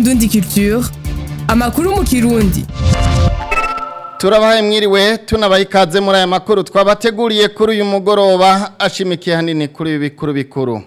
Indundi Culture amakuru mu kirundi turabahaye mwiriwe tunabaha ikaze muri aya makuru twabateguriye kuri uyu mugoroba ashimikiye hanini kuri ibi bikuru bikuru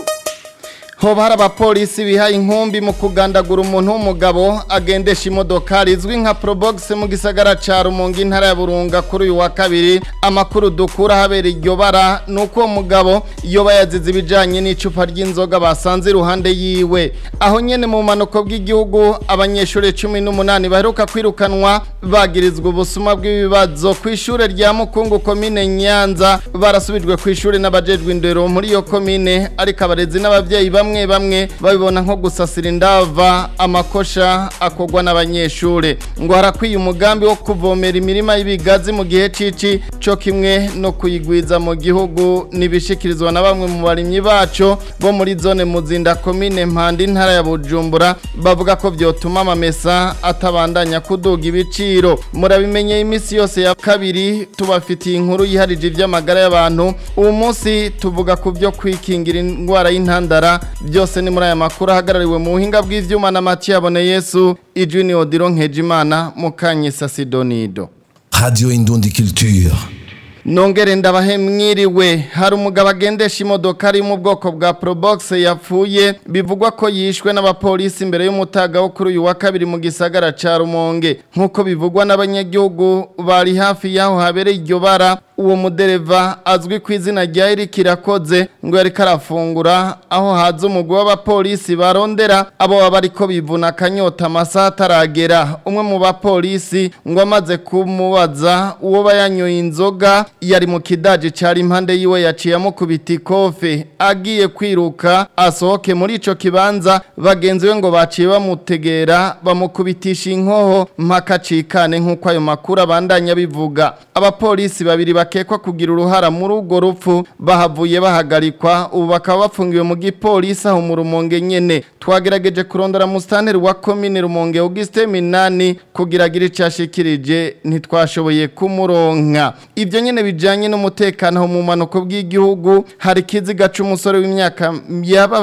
hoba hari abapolisi bihaye inkumbi mu kugandagura umuntu w'umugabo agendesha imodoka rizwi nka probox mu gisagara ca rumunga intara ya burunga kuri uyu wa kabiri amakuru dukura habera iryo bara ni uko uwo mugabo yoba yazize ibijanye n'icupa ry'inzoga basanze iruhande yiwe aho nyene mu manuko bw'igihugu abanyeshuri cumi n'umunani baheruka kwirukanwa bagirizwa ubusuma bw'ibibazo ku ishure rya mukungu komine nyanza barasubijwe ku ishure n'abajejwe indero muri iyo komine ariko abarezi n'abavyeyi bamwe bamwe babibona nko gusasira indava amakosha akogwa n'abanyeshure ngo harakwiye umugambi wo kuvomera imirima y'ibigazi mu gihe cici co kimwe no kuyigwiza mu gihugu nibishikirizwa na bamwe mu barimyi baco bo muri zone muzinda komine mpanda intara ya bujumbura bavuga ko vyotuma amamesa atabandanya kuduga ibiciro murabimenyeye imisi yose ya kabiri tubafitiye inkuru yiharije ivy'amagara y'abantu ubu munsi tuvuga ku vyo kwikingira indwara y'intandara byose ni muri aya makuru ahagarariwe mu buhinga bw'ivyuma na Mathieu Yesu ijwi ni Odiro Nkejimana mukanyisa Sidonido Radio Indundi Culture. Nongere ndabahe mwiriwe hari umugabo agendesha imodoka ari mu bwoko bwa Probox yapfuye bivugwa ko yishwe n'abapolisi imbere y'umutaga wo kuri uyu wa kabiri mu gisagara ca Rumonge nkuko bivugwa n'abanyagihugu bari hafi yaho habereye iryo bara uwo mudereva azwi ku izina rya Eric Irakoze ngo yari karafungura aho haza umugwi w'abapolisi barondera abo baba ariko bivuna akanyota amasaha ataragera umwe mu bapolisi ngo amaze kumubaza uwo bayanyoye inzoga yari mu kidaje cari impande yiwe yaciye amukubita ikofe agiye kwiruka asohoke muri ico kibanza bagenzi we ngo baciye bamutegera bamukubitisha inkoho mpaka cikane nk'uko ayo makuru abandanya bivuga abapolisi babiri bakekwa kugira uruhara muri urwo rupfu bahavuye bahagarikwa ubu bakaba bafungiwe mu gipolisi aho mu rumonge nyene twagerageje kurondera musitanteri wa komine rumonge Auguste Minani kugira agire icyo ashikirije ntitwashoboye kumuronka ibyo nyene bijanye n'umutekano mu manuko bw'igihugu hari kiziga c'umusore w'imyaka yaba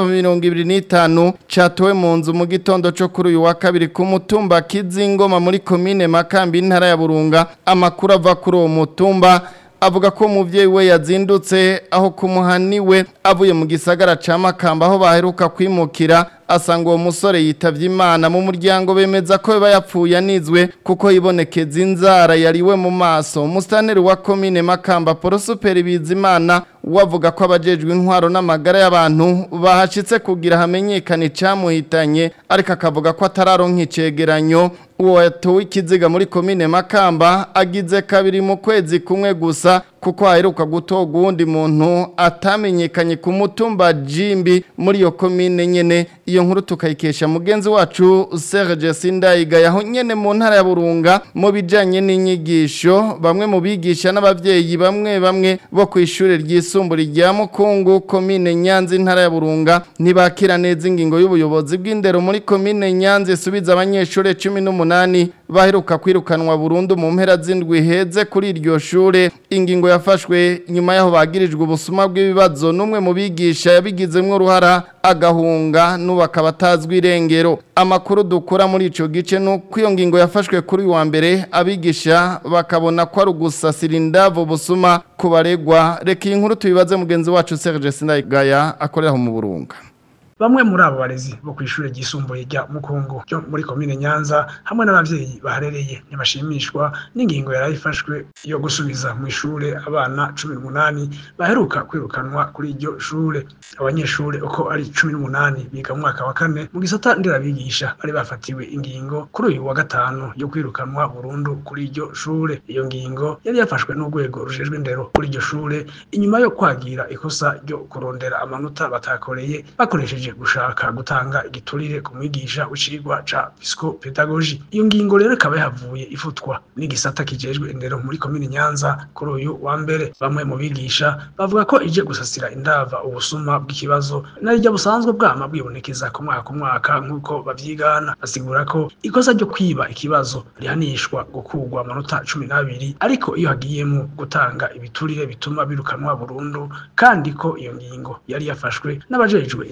25 catowe mu nzu mu gitondo co kuri uyu wa kabiri ku mutumba Kizingoma muri komine Makambi intara ya Burunga amakuru ava kuri uwo mutumba avuga ko umuvyeyi we yazindutse aho kumuhaniwe avuye mu gisagara ca Makamba aho baheruka kwimukira asanga uwo musore yitavye imana mu muryango bemeza ko biba yapfuye anizwe kuko yibonekeza inzara yariwe mu maso umustaneri wa komine Makamba Porosuperi Bizimana wavuga ko abajejwe intwaro n'amagara y'abantu bahashitse kugira hamenyekane icamuhitanye ariko akavuga ko atararonka icegeranyo uwo yatowe ikiziga muri komine Makamba agize kabiri mu kwezi kumwe gusa kuko haheruka gutoga uwundi muntu atamenyekanye ku mutumba Jimbi muri iyo komine nyene iyo nkuru tukayikesha mugenzi wacu Serge Sindayiga yaho nyene mu ntara ya Burunga mu bijanye n'inyigisho bamwe mu bigisha n'abavyeyi bamwe bamwe bo ku ishure ryisumburi rya Mukungu komine Nyanza intara ya Burunga ntibakira neza ingingo y'ubuyobozi bw'indero muri komine Nyanza isubiza abanyeshure 18 baheruka kwirukanwa burundu mu mpera z'indwi heze kuri iryo shure ingingo yafashwe nyuma yaho bagirijwe ubusuma bw'ibibazo n'umwe mu bigisha yabigizemwo uruhara agahunga n'ubu akaba atazwi irengero amakuru dukura muri ico gice nuko iyo ngingo yafashwe kuri wa mbere abigisha bakabona ko ari ugusasira indavo busuma ku baregwa reka iyi nkuru tubibaze mugenzi wacu Serge Sindayigaya akorera mu Burunga bamwe muri abo barezi bo ku ishure ryisumbuye rya mukungu ryo muri komine nyanza hamwe n'abavyeyi baharereye ntibashimishwa n'ingingo yarayifashwe yo gusubiza mu ishure abana cumi n'umunani baheruka kwirukanwa kuri iryo shure abanyeshure uko ari cumi n'umunani biga mu mwaka wa kane mu gisata nderabigisha bari bafatiwe ingingo kuri uyu wa gatanu yo kwirukanwa burundu kuri iryo shure iyo ngingo yari yafashwe n'urwego rujejwe indero kuri iryo shure inyuma yo kwagira ikosa ryo kurondera amanota batakoreye bakoresheje gushaka gutanga igiturire ku mwigisha w'icigwa ca psychopedagogy iyo ngingo rero ikaba yahavuye ifutwa n'igisata kijejwe indero muri komine Nyanza kuri uyu wa mbere bamwe mu bigisha bavuga ko ije gusasira indava ubusuma bw'ikibazo narijya busanzwe bwama bwibonekeza ku mwaka ku mwaka nk'uko bavyigana basigura ko ikosa ryo kwiba ikibazo rihanishwa gukurwa amanota cumi n'abiri ariko iyo hagiyemo gutanga ibiturire bituma birukanwa burundu kandi ko iyo ngingo yari yafashwe n'abajejwe indero muri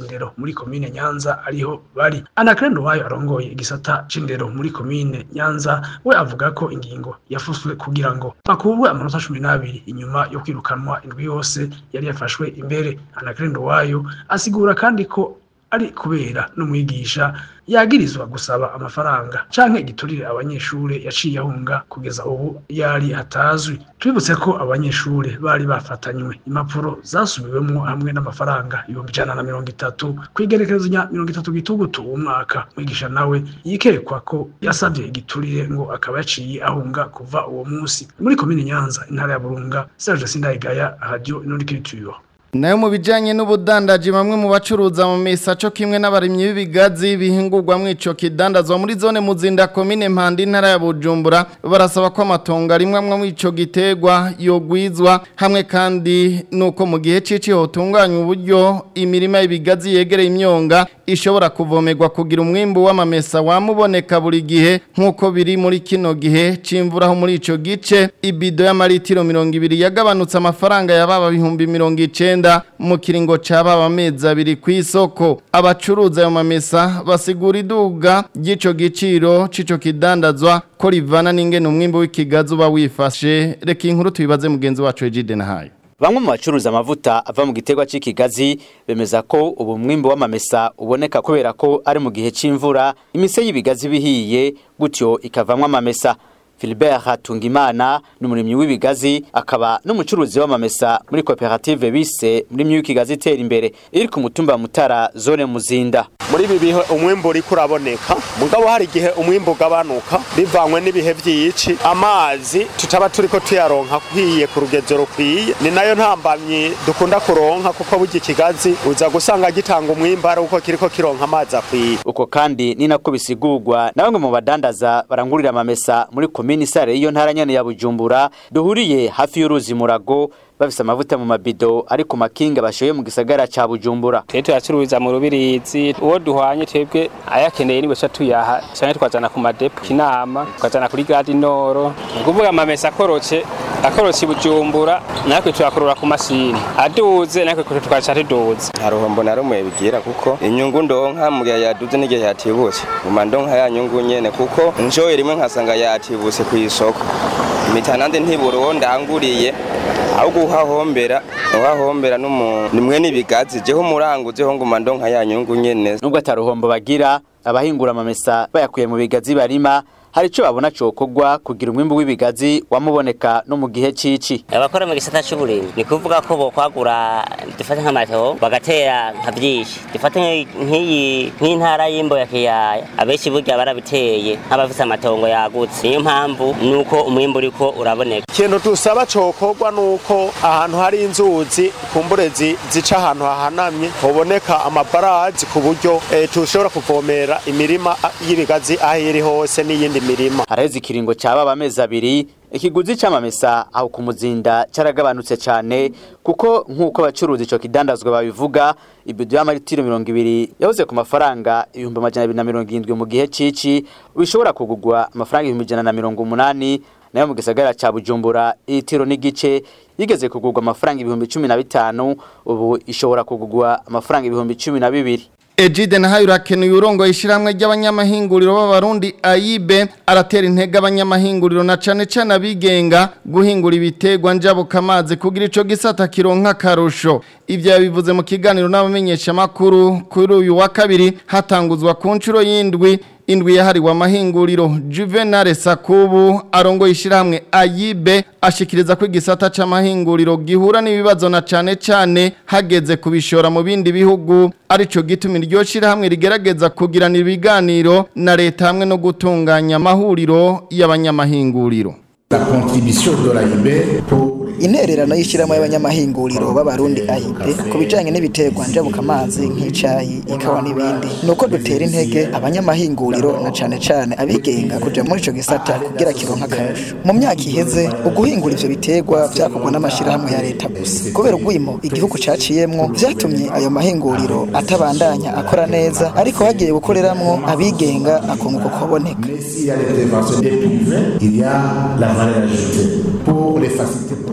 muri komine Nyanza ariho bari Anakrendo wayo arongoye igisata c'indero muri komine Nyanza we avuga ko ingingo yafuswe kugira ngo bakubwe amanota 12 inyuma yo kwirukanwa indwi yose yari yafashwe imbere Anakrendo wayo asigura kandi ko ari kubera n'umwigisha yagirizwa gusaba amafaranga canke igiturire abanyeshure yaciye ahunga kugeza ubu yari atazwi twibutse ko abanyeshure bari bafatanywe impapuro zasubiwemwo hamwe n'amafaranga ibihumbi ijana na mirongo itatu kw'igerekerezo nya mirongo itatu gitugutu uwo mwaka mwigisha nawe yikekwa ko yasavye igiturire ngo akaba yaciye ahunga kuva uwo musi muri komine nyanza intara ya burunga serge sindayigaya radio inondikiriture nayo mu bijyanye n'ubudandaji bamwe mu bacuruza mu misaco kimwe n'abarimyi b'ibigazi bihingurwa mu ico kidandazwa muri zone muzinda komine mpanda intara ya bujumbura barasaba ko amatongo arimwe amwe mu ico gitegwa yogwizwa hamwe kandi nuko mu gihe cici hotunganywa uburyo imirima y'ibigazi yegereye imyonga ishobora kuvomerwa kugira umwimbu w'amamesa wamuboneka buri gihe nk'uko biri muri kino gihe c'imvura aho muri ico gice ibido y'amaritiro mirongo ibiri yagabanutse amafaranga yababa bihumbi mirongo icenda mu kiringo c'ababa amezi abiri kw'isoko abacuruza ayo mamesa basigura iduga ry'ico giciro c'ico kidandazwa ko rivana n'ingene umwimbu w'ikigazi uba wifashe reka inkuru tubibaze mugenzi wacu Egide Nahayo Bamwe mu bacuruza amavuta ava mu giterwa c'ikigazi bemeza ko ubu mwimbo w'amamesa uboneka kubera ko ari mu gihe c'imvura imise y'ibigazi bihiye gutyo ikavamwo amamesa Philbert Hatungimana n'umurimyi w'ibigazi akaba n'umucuruzi w'amamesa muri koperative bise muri myukigazi itera imbere iri ku mutumba mutara zone muzinda muri ibi bihe umwimbu uriko uraboneka mugabo hari igihe umwimbu ugabanuka bivanywe n'ibihe vy'ici amazi tutaba turiko tuyaronka kwiye ku rugezo rukwiye ni nayo ntambamyi dukunda kuronka kuko burya ikigazi uza gusanga gitanga umwimbu ari uko kiriko kironka amazi akwiye uko kandi ni nako bisigurwa na bamwe mu badandaza barangurira amamesa muri komini sare y'iyo ntara nyene ya bujumbura duhuriye hafi y'uruzi murago bafise amavuta mu mabido ari ku makinga bashoye mu gisagara ca bujumbura twe tuyacururiza mu rubirizi uwo duhwanye twebwe ayakeneye niwe tuyaha canke twazana ku madepo kinama twazana kuri gadi noro ni ukuvuga amamesa akorotse akorotse i bujumbura natwe tuyakurura ku masini aduze natwe tukaca tuduze haruhombo na rumwe bigira kuko inyungu ndonka mu gihe yaduze n'igihe yatibutse guma ndonka ya nyungu nyene kuko nshoye rimwe nkasanga yatibutse ku isoko imitanande ntibura uwo ndanguriye ahubwo uhahombera uhahombera nimwe n'ibigazi jeho muranguzeho nguma ndonka ya nyungu nyene nubwo ataruhombo bagira abahingura amamesa bayakuye mu bigazi barima hari ico babona cokogwa kugira umwimbu w'ibigazi wamuboneka no mu gihe cici abakora mu gisata c'uburimyi ni kuvuga ko bokwagura dufate nk'amato bagatera nka vyinshi dufate nk'iyi nk'intara y'imbo ya kiyaya abenshi burya barabiteye nk'abafise amatongo yagutse niyo mpamvu nuko umwimbu uriko uraboneka ikintu dusaba cokorwa nuko ahantu hari inzuzi kumbure zica ahantu hahanamye hoboneka amabarazi ku buryo tushobora kuvomera imirima y'ibigazi aho iri hose n'iyindi mirima haraheze ikiringo cyababa amezi abiri ikiguzi c'amamesa aho ku muzinda caragabanutse cane kuko nk'uko abacuruzi ico kidandazwa babivuga ibido y'amaritiro mirongo ibiri yahoze ku mafaranga ibihumbi amajana abiri na mirongo irindwi mu gihe cici bishobora kugurwa amafaranga ibihumbi ijana na mirongo umunani nayo mu gisagara ca bujumbura itiro n'igice yigeze kugurwa amafaranga ibihumbi cumi na bitanu ubu ishobora kugurwa amafaranga ibihumbi cumi na bibiri Ejide na hayo urakenuye urongo ishiramwe ry'abanyamahinguriro b'abarundi ayibe aratera intege abanyamahinguriro na cane cane abigenga guhingura ibitegwa njabuka amazi kugira ico gisata kironka karusho ivyo yabivuze mu kiganiro n'abamenyesha makuru kuri uyu wa kabiri hatanguzwa ku ncuro y'indwi indwi yahariwe amahinguriro Juvenal Sakubu arongo ishiramwe ayibe ashikiriza ko igisata c'amahinguriro gihura n'ibibazo na cane cane hageze kubishora mu bindi bihugu arico gituma iryo shirahamwe rigerageza kugirana ibiganiro na leta hamwe no gutunganya amahuriro y'abanyamahinguriro La contribution de l'AIB pour intererano y'ishyiramo y'abanyamahinguriro b'abarundi ahipe ku bijyanye n'ibiterwa njabuka amazi nk'icyayi ikawa n'ibindi ni uko dutera intege abanyamahinguriro na cyane cyane abigenga kujya muri icyo gisata kugira kironka akarusho mu myaka iheze uguhingura ivyo biterwa vyakorwa n'amashyirahamwe ya leta gusa kubera ugwimo igihugu caciyemwo vyatumye ayo mahinguriro atabandanya akora neza ariko hagiye gukoreramwo abigenga akunguko kuboneka s'il y a l'intervention des privés, il y a la valeur ajoutée pour les faciliter.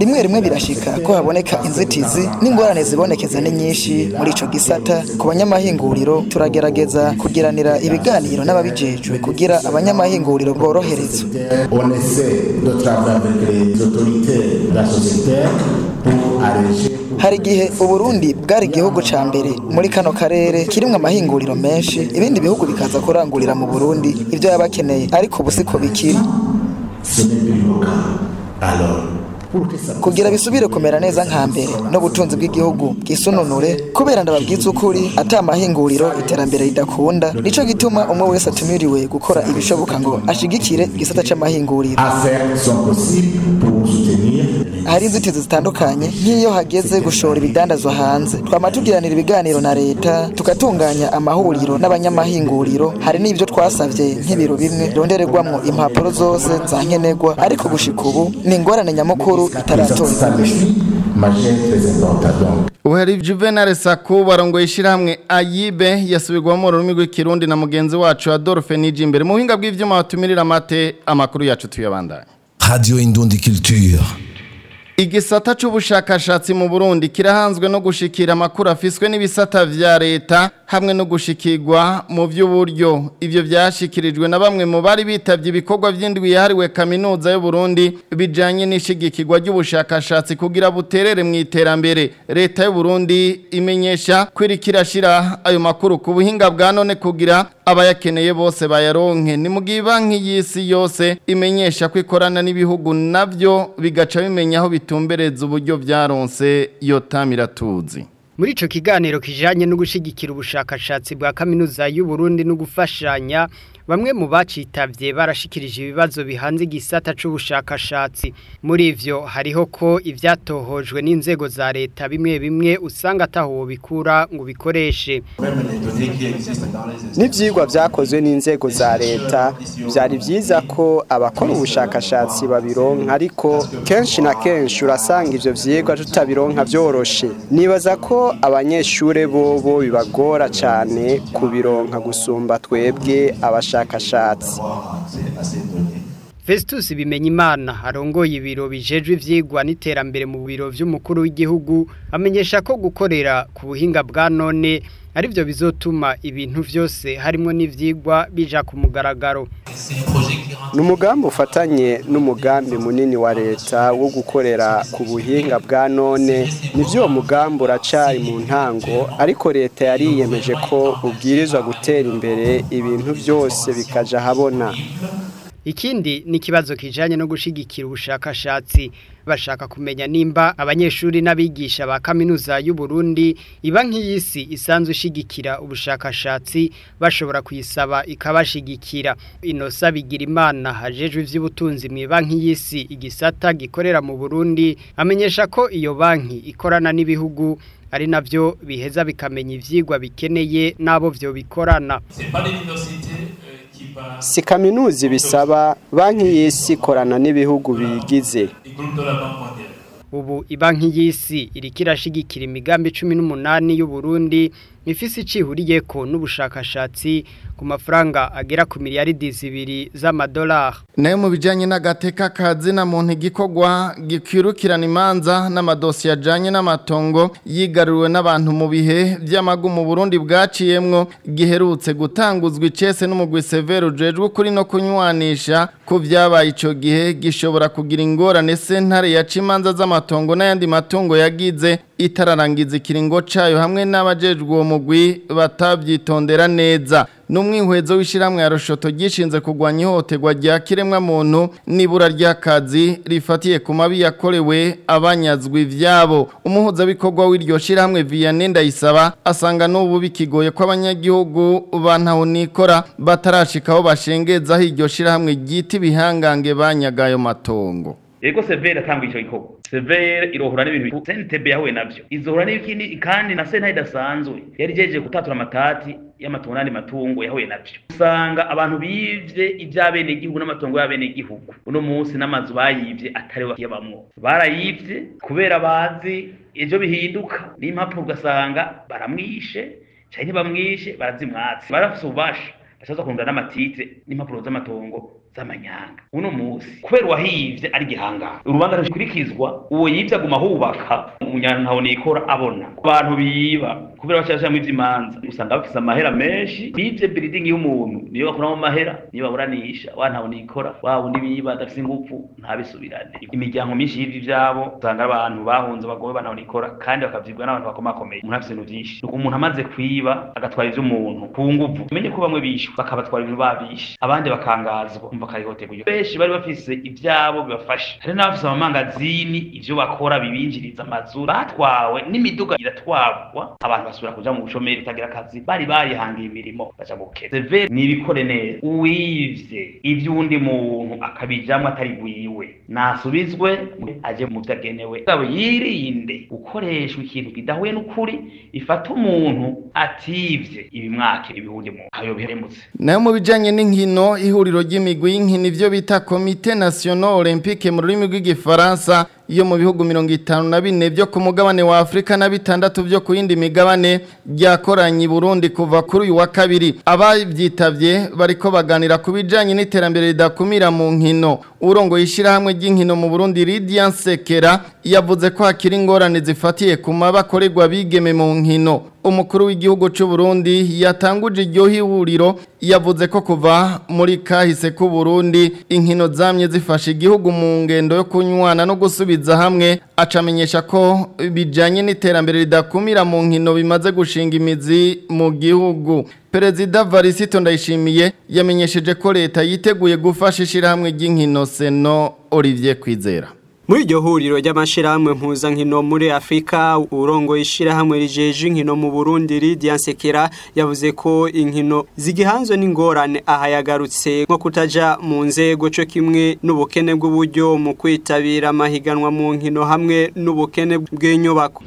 rimwe rimwe birashika ko haboneka inzitizi n'ingorane zibonekeza ni nyinshi muri ico gisata ku banyamahinguriro turagerageza kugiranira ibiganiro n'ababijejwe kugira abanyamahinguriro boroherezwe On essaie de travailler avec les autorités de la société pour alléger hari igihe uburundi bwari igihugu ca mbere muri kano karere kirimwo amahinguriro menshi ibindi bihugu bikaza kurangurira mu burundi ivyo yaba akeneye ariko ubu siko bikiri ce n'est plus le cas. Alors, pour que ça kugira bisubire kumera neza nka mbere n'ubutunzi bw'igihugu bwisununure kubera ndababwiza ukuri ata amahinguriro iterambere ridakunda nico gituma umwe wese atumiriwe gukora ibishoboka ngo ashigikire igisata c'amahinguriro à faire son possible pour soutenir hari inzitizi zitandukanye nk'iyo hageze gushora ibidandazwa hanze twama tugiranira ibiganiro na leta tugatunganya amahuriro n'abanyamahinguriro hari n'ibyo twasavye nk'ibiro bimwe rondererwamwo impapuro zose za nkenerwa ariko gushika ubu ni ingorane nyamukuru itaratorwa s'améliorer, mais très important. Donc, Uhari Juvenal Saku barongo ishirahamwe Ayibe yasubirwamo mu rurimi rw'ikirundi na mugenzi wacu Adolphe Niji imbere mu buhinga bw'ivyuma batumirira amate amakuru yacu tuyabandanye Radio Indundi Culture. Igisata c'ubushakashatsi mu Burundi kirahanzwe no gushikira amakuru afiswe n'ibisata vya leta hamwe no gushikirwa mu vy'uburyo ivyo vyashikirijwe na bamwe mu bari bitavye ibikorwa vy'indwi yahariwe kaminuza y'u Burundi bijanye n'ishigikirwa ry'ubushakashatsi kugira buterere mu iterambere leta y'u Burundi imenyesha kwirikira shira ayo makuru ku buhinga bwa none kugira abayakeneye bose bayaronke ni mu gihe banki y'isi yose imenyesha ko ikorana n'ibihugu navyo bigaca bimenya aho bitumbereza uburyo vyaronse iyo tamiratuzi Muri ico kiganiro kijanye no gushigikira ubushakashatsi bwa kaminuza y'u Burundi no gufashanya bamwe mu bacitavye barashikirije ibibazo bihanze igisata c'ubushakashatsi muri ivyo hariho ko ivyatohojwe n'inzego za leta bimwe bimwe usanga ataho bikura ngo bikoreshe n'ibyigwa byakozwe n'inzego za leta byari byiza ko abakora ubushakashatsi babironka ariko kenshi na kenshi urasanga ibyo byigwa tutabironka byoroshe nibaza ko abanyeshuri bobo bibagora cyane kubironka gusumba twebwe abashakashatsi Festus Bimenyimana arongoye ibiro bijejwe ivyigwa n'iterambere mu biro vy'umukuru w'igihugu amenyesha ko gukorera ku buhinga bwa none ari byo bizotuma ibintu vyose harimo n'ivyigwa bija ku mugaragaro ni umugambi ufatanye n'umugambi munini wa leta wo gukorera ku buhinga bwa none nibyo uwo mugambi uracari mu ntango ariko leta yariyemeje ko ubwirizwa gutera imbere ibintu byose bikaja habona Ikindi ni kibazo kijanye no gushigikira ubushakashatsi bashaka kumenya nimba abanyeshuri n'abigisha ba kaminuza y'u Burundi iba nk'iyisi isanzwe ishigikira ubushakashatsi bashobora kuyisaba ikabashigikira inosa bigira imana hajejwe ivy'ubutunzi mu banki y'isi igisata gikorera mu Burundi amenyesha ko iyo banki ikorana n'ibihugu ari navyo biheza bikamenya ivyigwa bikeneye nabo vyo bikorana si kaminuza bisaba banki y'isi ikorana n'ibihugu bigize ubu ibanki y'isi iriko irashigikira imigambi cumi n'umunani y'u Burundi ifise icihuriyeko n'ubushakashatsi ku mafaranga agera ku miliyaridi zibiri z'amadolari nayo mu bijyanye n'agateka kazina muntu igikorwa gikwirukirana imanza n'amadosiye ajyanye n'amatongo yigaruriwe n'abantu mu bihe by'amagu mu burundi bwaciyemwo giherutse gutanguzwa icese n'umugwi severe ujejwe ukuri no kunywanisha ko byabaye icyo gihe gishobora kugira ingorane sentare yaca imanza z'amatongo n'ayandi matungo yagize itararangiza ikiringo cayo hamwe n'abajejwe uwo mugwi batavyitondera neza n'umwihwezo w'ishiramwe ya Roshoto gishinze kugwanya ihohoterwa rya kiremwa muntu nibura ry'akazi rifatiye ku mabi yakorewe abanyazwe ivyabo umuhuza bikorwa w'iryo shiramwe Vianney Ndayisaba asanga n'ubu bikigoye ko abanyagihugu bantaho nikora batarashikaho bashengezaho iryo shiramwe ryita ibihangange banyagayo matongo Ego severe atanga ico gikorwa. Severe irohura n'ibintu CNTB yahuye navyo. Izohura n'ibikindi kandi na senta idasanzwe. Yari jeje gutatura amatati y'amatungo n'andi matungo yahuye navyo. Usanga abantu bivye ivy'abene igihugu n'amatungo y'abene igihugu. Uno munsi n'amazu bayivye atari bakiyabamwo. Barayivye kubera bazi ejo bihinduka. N'impapuro ugasanga baramwishe canke bamwishe barazimwatse. Barafise ububasha. Bashaza kurunda n'amatitre n'impapuro z'amatongo z'amanyanga uno munsi kubera uwahivye ari gihangara urubanza ntikurikizwa uwo yivye aguma hubaka umunyantaho nikora abona abantu biba kubera bashashamo ivy'imanza usanga bafise amahera menshi bivye biridingi y'umuntu niyo bakuramo amahera niyo baburanisha wa ntaho nikora wa wundi biba adafise ingufu ntabisubirane imiryango myinshi y'ivyo ivyabo usanga abantu bahunze bagowe banaho nikora kandi bakavyibwa n'abantu bakomakomeye umuntu afise ibintu vyinshi umuntu amaze kwiba agatwara ivy'umuntu ku nguvu umenye ko bamwe bishwe bakabatwara ibintu babishe abandi bakangazwa umva karihotegwa benshi bari bafise ivyabo bibafasha hari n'abafise amamangazini ivyo bakora bibinjiriza amazu batwawe n'imiduga iratwarwa abantu basubira kuja mu bushomeri utagira akazi bari barihangiye imirimo baja gukeza severe nibikore neza uwivye ivy'uwundi muntu akabijamwo atari gwiwe nasubizwe aje mu vyo agenewe gabo yirinde gukoreshwa ikintu kidahuye n'ukuri ifata umuntu ativye ibimwake ibihundi mu ayo bihemutse nayo mu bijanye n'inkino ihuriro ry'imigwi y'inkino ivyo bita Comité National Olympique mu rurimi rw'igifaransa iyo mu bihugu mirongo itanu na bine byo ku mugabane wa Afrika na bitandatu byo ku yindi migabane ryakoranye i Burundi kuva kuri uyu wa kabiri abavyitavye bariko baganira ku bijanye n'iterambere ridakumira mu nkino urongo yishirahamwe ry'inkino mu Burundi Lydia Sekera yavuze ko hakiri ingorane zifatiye ku mabakorerwa bigeme mu nkino umukuru w'igihugu cy'u Burundi yatanguje iryo hihuriro yavuze ko kuva muri kahise ku Burundi inkino zamye zifasha igihugu mu ngendo yo kunywana no gusubiza hamwe acamenyesha ko bijanye n'iterambere ridakumira mu nkino bimaze gushinga imizi mu gihugu Perezida Varisito Ndayishimiye yamenyesheje ko leta yiteguye gufasha ishirahamwe ry'inkino Seno Olivier Kwizera muri iryo huriro ry'amashirahamwe mpuzankino muri afurika urongo ishirahamwe rijeje inkino mu burundi Lydia Sekera yavuze ko inkino zigihanzwe n'ingorane aha yagarutse nko kutaja mu nzego cyo kimwe n'ubukene bw'uburyo mu kwitabira amahiganwa mu nkino hamwe n'ubukene bw'inyubako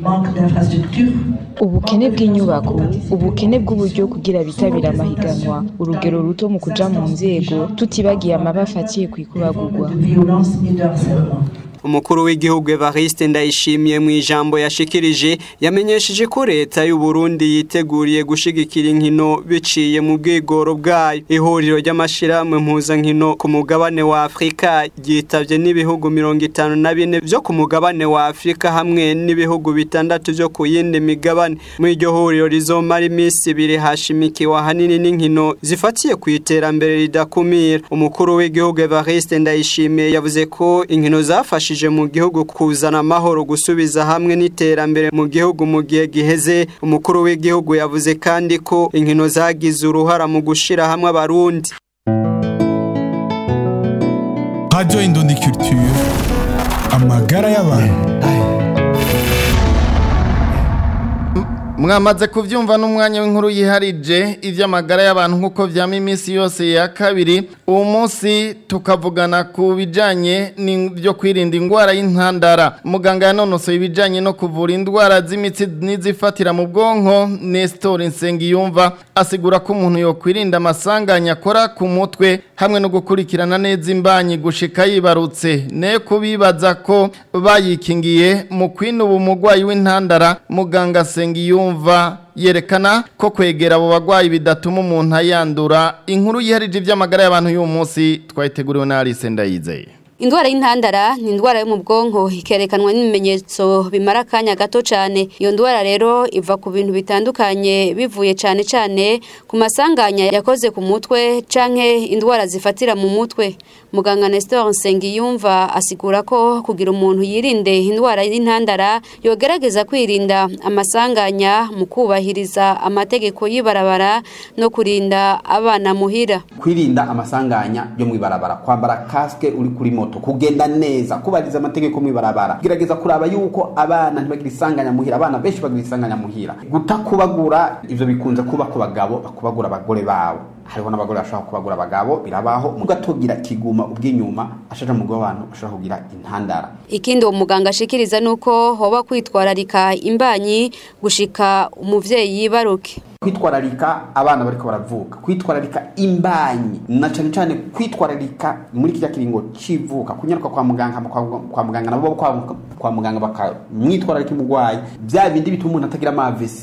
ubukene bw'inyubako ubukene bw'uburyo kugira bitabira amahiganwa urugero ruto mu kuja mu nzego tutibagiye amaba afatiye ku ikubagurwa umukuru w'igihugu Evariste Ndayishimiye mu ijambo yashikirije yamenyesheje ko leta y'u Burundi yiteguriye gushigikira inkino biciye mu bwigoro bwayo ihuriro ry'amashirahamwe mpuzankino ku mugabane wa Afrika ryitavye n'ibihugu mirongo itanu na bine vyo ku mugabane wa Afrika hamwe n'ibihugu bitandatu vyo ku yindi migabane muri iryo huriro rizomara iminsi ibiri hashimikiwe ahanini n'inkino zifatiye ku iterambere ridakumira umukuru w'igihugu Evariste Ndayishimiye yavuze ko inkino zafashe byafashije mu gihugu kuzana amahoro gusubiza hamwe n'iterambere mu gihugu mu gihe giheze umukuru w'igihugu yavuze kandi ko inkino zagize uruhara mu gushira hamwe abarundi Radio Indundi Culture amagara y'abantu mwamaze kuvyumva n'umwanya w'inkuru yiharije ivy'amagara y'abantu nk'uko vyama iminsi yose ya kabiri uwo munsi tukavugana ku bijanye n'ivyo kwirinda indwara y'intandara muganga yanonosoye ibijanye no kuvura indwara z'imitsi n'izifatira mu bwonko Nestor Nsengiyumva asigura ko umuntu yokwirinda amasanganya akora ku mutwe hamwe no gukurikirana neza imbanyi gushika yibarutse ne kubibaza ko bayikingiye mu kwinuba umugwayi w'intandara muganga Nsengiyumva yumva yerekana ko kwegera abo bagwayi bidatuma umuntu ayandura inkuru yiharije iby'amagara y'abantu y'uyu munsi twayiteguriwe na Alice Ndayizeye Indwara y'intandara ni indwara yo mu bwonko ikerekanwa n'ibimenyetso bimara akanya gato cyane iyo ndwara rero iva ku bintu bitandukanye bivuye cyane cyane ku masanganya yakoze ku mutwe canke indwara zifatira mu mutwe muganga Nestor Nsengiyumva asigura ko kugira umuntu yirinde indwara y'intandara yogerageza kwirinda amasanganya mu kubahiriza amategeko y'ibarabara no kurinda abana muhira kwirinda amasanganya yo mu ibarabara kwambara kaske uri kuri moto kugenda neza kubariza amategeko mu ibarabara gerageza kuraba yuko abana ntibagira isanganya muhira abana benshi bagira isanganya muhira gutakubagura ivyo bikunze kuba ku bagabo bakubagura abagore babo hariho n'abagore bashobora kubagura abagabo birabaho ugatogira kiguma ubw'inyuma ashaje mu abantu ashobora kugira intandara ikindi uwo muganga ashikiriza nuko hoba kwitwararika imbanyi gushika umuvyeyi yibaruke kwitwararika abana bariko baravuka kwitwararika imbanyi na cyane cyane kwitwararika muri kirya kiringo civuka kunyaruka kwa muganga kwa muganga nabo kwa, kwa muganga bakamwitwararika umugwayi bya bindi bituma umuntu atagira amavesi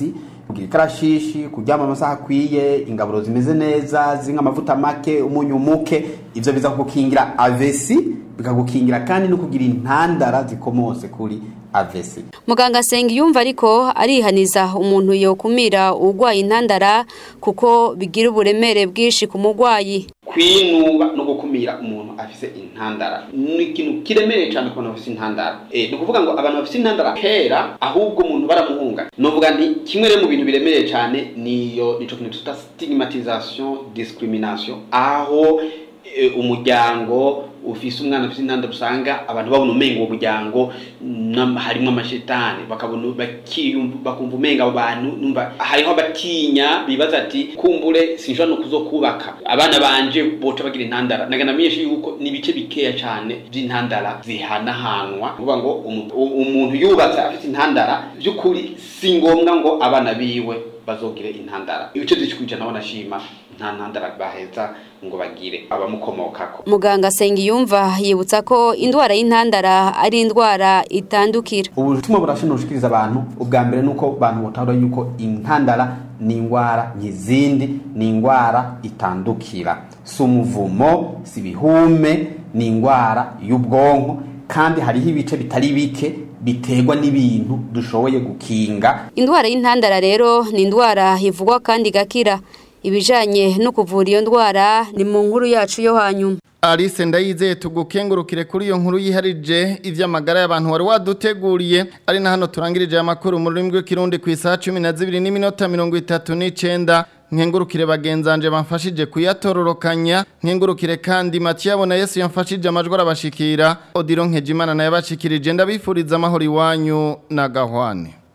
kugira ikarashishi kuryama amasaha akwiye ingaburo zimeze neza zinka amavuta make umunyu muke ivyo biza kugukingira avesi bikagukingira kandi no kugira intandara zikomose kuri avesi muganga asenga yumva ariko arihaniza umuntu yokumira urwaye intandara kuko bigira uburemere bwinshi ku murwayi kwinuba no gukumira umuntu afise intandara ni ikintu kiremereye cyane ku bantu bafise intandara eh ni ukuvuga ngo abantu bafise intandara kera ahubwo umuntu baramuhunga novuga nti kimwe rero mu bintu biremereye cyane niyo nico kintu tuta stigmatisation discrimination aho e, umuryango ufise umwana ufise intandaro usanga abantu babona umenga uwo muryango harimo amashetani bakabona bakumva umenga abo bantu numva hariho abatinya bibaza ati kumbure sinshobora no kuzokubaka abana banje boca bagira intandara nagana myinshi yuko ni ibice bikeya cyane by'intandara zihanahanwa kuvuga ngo umuntu yubatse afite intandara by'ukuri si ngombwa ngo abana biwe bazogire intandara ibice by'ikwijana banashima nta ntandara baheza ngo bagire abamukomokako muganga Sengiyumva yibutsa ko indwara y'intandara ari indwara itandukira ubutumwa burashinushikiriza abantu ubwa mbere nuko abantu botahura yuko intandara ni indwara nk'izindi ni indwara itandukira si umuvumo si ibihume ni indwara y'ubwonko kandi hariho ibice bitari bike biterwa n'ibintu dushoboye gukinga indwara y'intandara rero ni indwara ivugwa kandi igakira ibijanye no kuvura iyo ndwara ni mu nkuru yacu yo hanyuma Alice ndayizeye tugukengurukire kuri iyo nkuru yiharije ivy'amagara y'abantu wari waduteguriye ari na hano turangirije amakuru mu rurimi rw'ikirundi ku isaha 12 n'iminota 39 nkengurukire bagenzanje bamfashije kuyatororokanya nkengurukire kandi Mathieu na Yesu yamfashije amajwi arabashikira Odiro Nkejimana naye bashikirije ndabifuriza amahoro iwanyu na gahwane